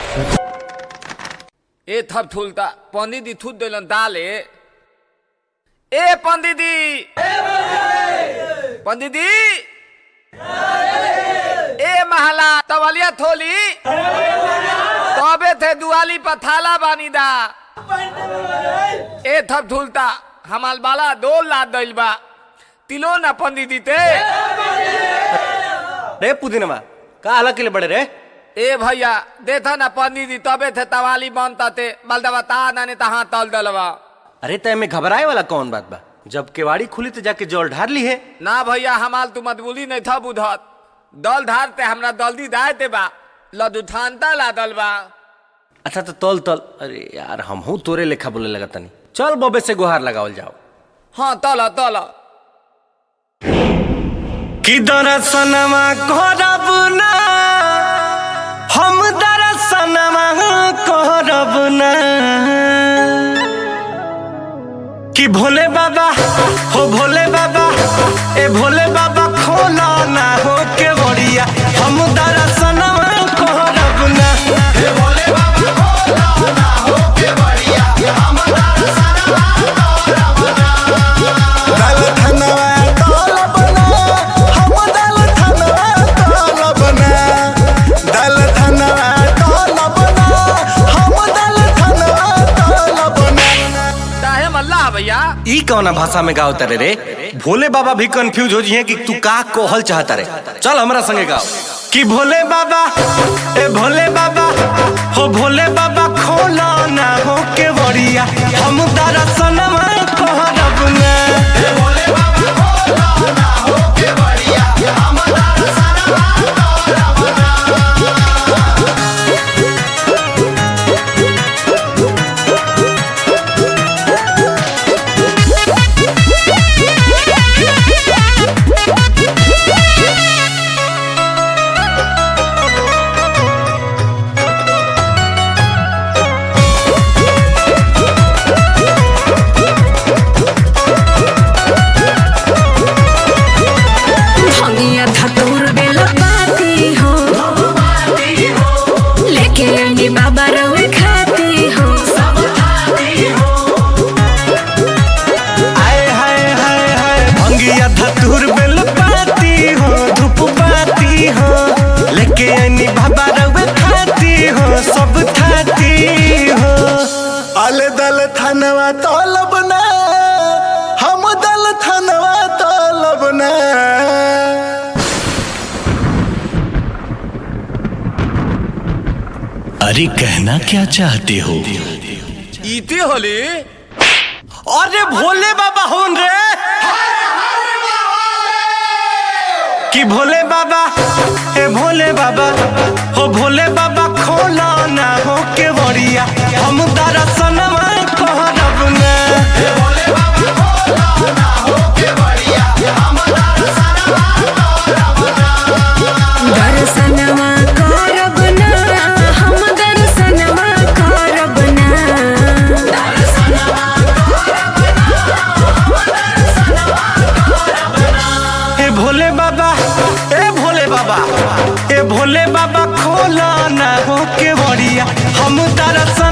ए थप थुलता पंडित जी थूत दिलन दाले ए पंडित जी पंडित जी ए महला तवलिया थोली तबे थे दुआली पर थाला बानी दा ए थप थुलता हमाल बाला दो लाद दिल बा तिलो ना पंडित जी ते रे पुदीनमा का अलग के लिए बड़े रे ए भैया देखा ना पंडित जी तबे थे तवाली बनता थे बलदवा ता नाने तहाँ तल दलवा अरे तय में घबराए वाला कौन बात बा जब केवाड़ी खुली तो जाके जल ढार ली है ना भैया हमाल तू मतबुली नहीं था बुधत दल धारते हमरा दल्दी दायते बा लदुठानता ला दल बा अच्छा तो तल तल अरे यार हम हूँ तोरे लेखा बोले लगा तनी चल बबे से गुहार लगावल जाओ हाँ तल तल कि दरसनमा करब ना हम दरसनमा करब ना कि भोले बाबा हो भोले बाबा ए भोले बाबा खोला ना हो के बड़िया हम दरसनमा करब ना दल धनवा दल बना हम दल धनवा दल बना दल धनवा दल बना हम दल धनवा दल बना चाहे मल्ला भैया ई कौना भाषा में गाओ तारे रे भोले बाबा भी कंफ्यूज हो जिए कि तू का कोहल चाहता रे चल हमरा संगे गाओ कि भोले बाबा ए भोले बाबा हो भोले बाबा खोला ना हो के बड़िया हम दरसनमा कहरब ना भंगिया धतूर बेला पाती हो लेके आनी बाबा रवे खाती हो आए हाय हाय हाय भंगिया धतूर बेल पाती हो धूप पाती हो लेके आनी बाबा रवे खाती हो सब खाती हो अल दल धनवा दल बना हम दल धनवा दल बना अरे कहना क्या चाहते हो इती होली अरे भोले बाबा होन रे कि भोले बाबा ए भोले बाबा हो भोले बाबा खोला ना हो के बड़िया हम दरसनमा कहरब ना दर्शनवा करब ना हम दर्शनवा करब ना ए भोले बाबा ए भोले बाबा ए भोले बाबा खोला ना हो के बड़िया हम दरसन